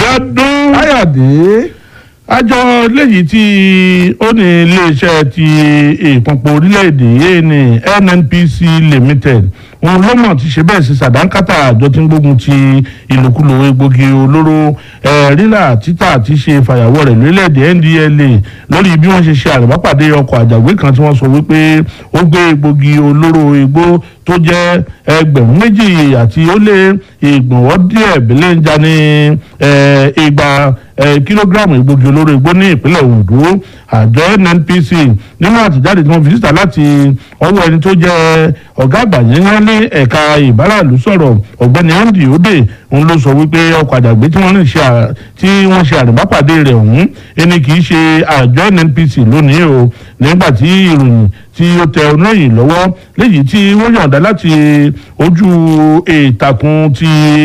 Abíọ́dún. káyọ̀dé àjọ léyìí tí ó ní iléeṣẹ́ ti ìpọ̀npọ̀ orílẹ̀-èdè yìí ní nnpc limited òun ló mọ̀ ti ṣe bẹ́ẹ̀ sí sàdánkátà àjọ tí ń gbógun ti ìlòkulò egbògi olóró ẹ̀ rírà títà àti ṣe fàyàwọ́ rẹ̀ lórílẹ̀-èdè ndla lórí bí wọ́n ṣe ṣe àrùbápàdé ọkọ̀ àjàgbé kan tí wọ́n sọ wípé ó gbé egbògi olóró igbó tó jẹ́ ẹgbẹ̀rún méjì àti ó lé ìgbọ̀nwọ́ díẹ̀ bílẹ̀ ń já ní ẹ̀, igba ẹ̀, kílógíráàmù egbògi olóró igbó ní ìpínlẹ̀ Ondo àjọ nnpc nínú àtẹ̀jáde tí wọ́n fi síta láti ọwọ́ ẹni tó jẹ́ ọ̀gá àgbà yẹn ní ẹ̀ka ìbáràlú sọ̀rọ̀ ọ̀gbẹ́ni andy ode òun ló sọ wípé ọkọ̀ àjàgbé tí wọ́n ní ṣe à- tí wọ́n ṣe àrùbápàdé rẹ̀ ọ̀hún ẹni kì í ṣe àjọ nnpc lónìí o nígbà tí ìròyìn tí ó tẹ onóyìn lọ́wọ́ léyìí tí wọ́n yọ̀ǹda láti ojú ìtàkùn ti